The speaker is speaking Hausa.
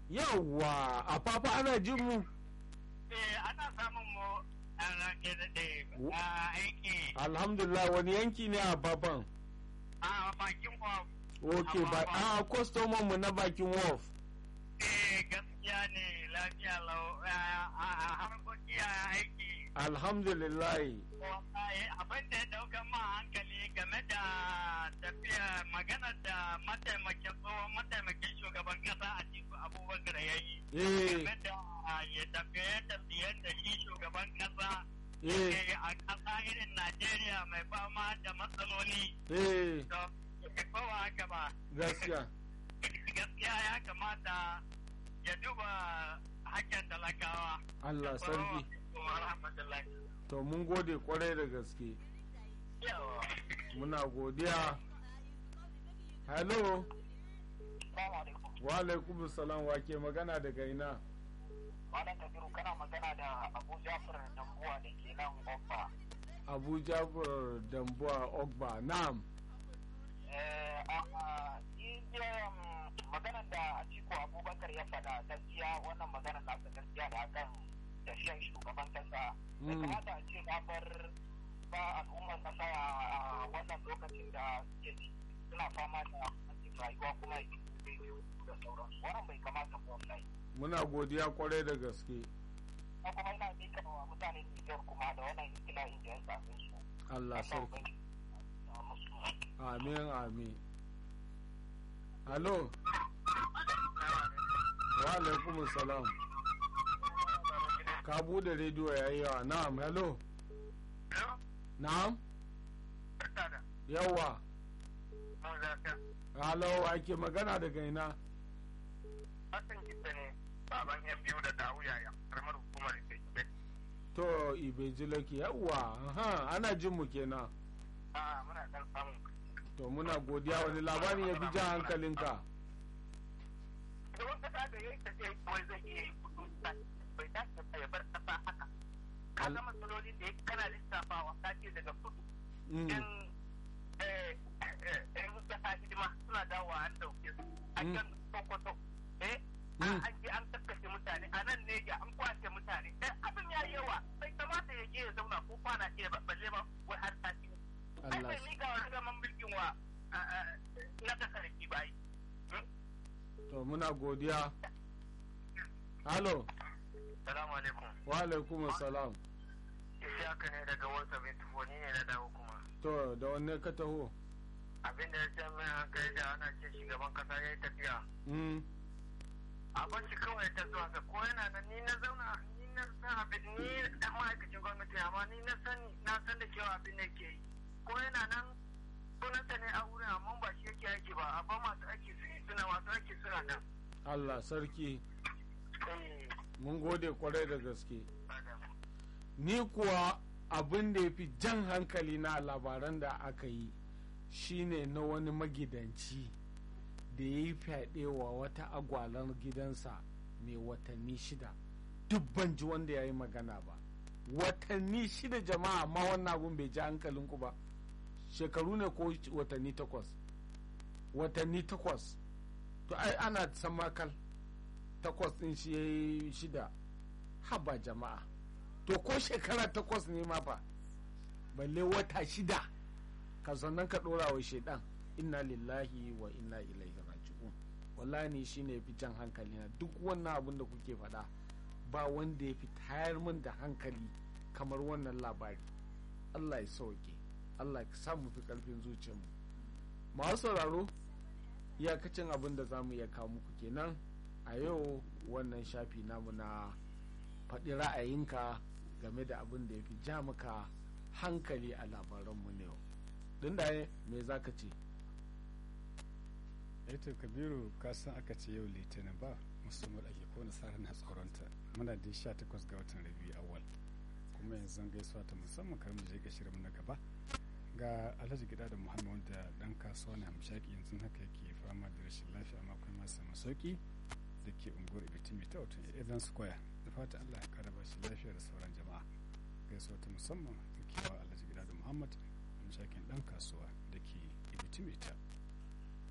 yawwa a fafa ana jin mu Eh, ana samun mu a rake da Wo- a aiki alhamdulillah wani yanki ne a fafan a bakin kwaf. ok ba a kwastoman mu na bakin wharf Eh, gaskiya ne lafiya lau a a- harkoki a aiki. alhamdulillah Wallahi, abin da ya dauka ma hankali game da tafiya magana da mataimakin tsohon mataimakin shugaban kasa a cikin abubakar ya yi. eh Game da ya tafiye tafiyen da shi shugaban kasa eh ke a kasa irin Najeriya mai fama da matsaloli. eh To, ba haka ba. gaskiya Gaskiya ya kamata ya duba hakkin talakawa. Allah sarki Wa rahmatullahi. to mun gode kwarai da gaske Yawa. muna godiya hello Salamu alaikum. wa alaikum salam wa ke magana daga ina Malam Kabiru kana magana da Abu Jafar Dambuwa da ke nan Obba. abuja bur dambuwa ogba na'am Eh, a maganar da Atiku Abubakar ya faɗa gaskiya wannan maganar nasa gaskiya da akan tafiyar shugaban kasa. Bai Mm. kamata a ce na bar ba al'ummar kasa a wannan lokacin da suke ci suna fama da matsin rayuwa kuma da sauransu. Wannan bai kamata ba wallahi. muna godiya kwarai da gaske Na kuma ina mika wa mutanen Nijar kuma da wannan ikila'in da ya same su. Allah sarki amin amin hello wa alaikum salam ka bude rediyo yayi yawa na'am hello na'am yawa hello ake magana daga ina Hassan Gita ne baban yan biyu da dawu yaya karamar hukumar Ibe. to ibejilaki yawa aha ana jin mu kenan A muna dan samun to muna godiya wani labarin ya fi jan hankalinka Shugaban kasa da ya yi tafiya kawai zai iya yi kudu bai dace ba ya bar kasa haka. Ka ga matsalolin da ya kana lissafawa ka ce daga kudu. Mm, In in kasa hidima suna dawowa an dauke su. A Mm. can Sokoto. Eh? Mm. An je an kakkashe mutane a nan ne ya an kwace mutane. Eh abin ya yi yawa bai kamata ya je ya zauna ko kwana ce ba balle ba wai har sati. Ai Allah bai mika wa zaman mulkin wa na kasarki bai. to muna godiya halo Salamu alaikum. wa alaikum salam Ishaka ne daga wasa mai tufoni ne na dawo kuma. to da wanne ka taho Abin da ya ce min hankali da ana ce shugaban kasa ya yi tafiya. Mm, A shi kawai ta zuwa sa ko yana nan ni na zauna ni na san abin ni da ma'aikacin gwamnati amma ni na sani na san da cewa abin da ke yi. Ko yana nan sunansa ne a wurin amma ba shi yake aiki ba amma masu aiki su suna masu aiki suna nan. Allah sarki Eh, mun gode kwarai da gaske ba damu. ni kuwa abin da ya fi jan hankali na labaran da aka yi shine na wani magidanci da ya yi fyaɗe wa wata agwalar gidansa mai watanni shida duk ban ji wanda ya yi magana ba watanni shida jama'a amma wannan abun bai ji hankalinku ba shekaru ne ko watanni takwas watanni takwas to ai ana samakal takwas ɗin shi ya yi shida haba jama'a to ko shekara takwas ne ma fa balle wata shida ka sannan ka ɗora wa shaidan inna lillahi wa inna ilaihi raji'un wallahi ni shine yafi jan hankali na duk wannan abin da kuke faɗa ba wanda ya fi tayar min da hankali kamar wannan labari Allah ya sauke Allah ya sa mu fi karfin zuciyarmu masu sauraro iyakacin abin da za mu iya kawo muku kenan a yau wannan shafi namu na faɗi ra'ayinka game da abin da ya fi ja maka hankali a labaranmu na yau don da me za ka ce eto kabiru ka san aka ce yau litinin ba musamman ake ko nasara na tsoronta muna da 18 ga watan rabi awal kuma yanzu gaisuwa ta musamman kar mu je ga shirin na gaba ga alhaji gida da muhammad wanda dan kasuwa na hamshaki yanzu haka yake fama da rashin lafiya amma kuma masa masauki da ke unguwar ibitimi ta wato evans square da fata allah ya kara bashi lafiya da sauran jama'a gaisuwa ta musamman da kewa alhaji gida da muhammad hamshakin dan kasuwa da ke ibitimi ta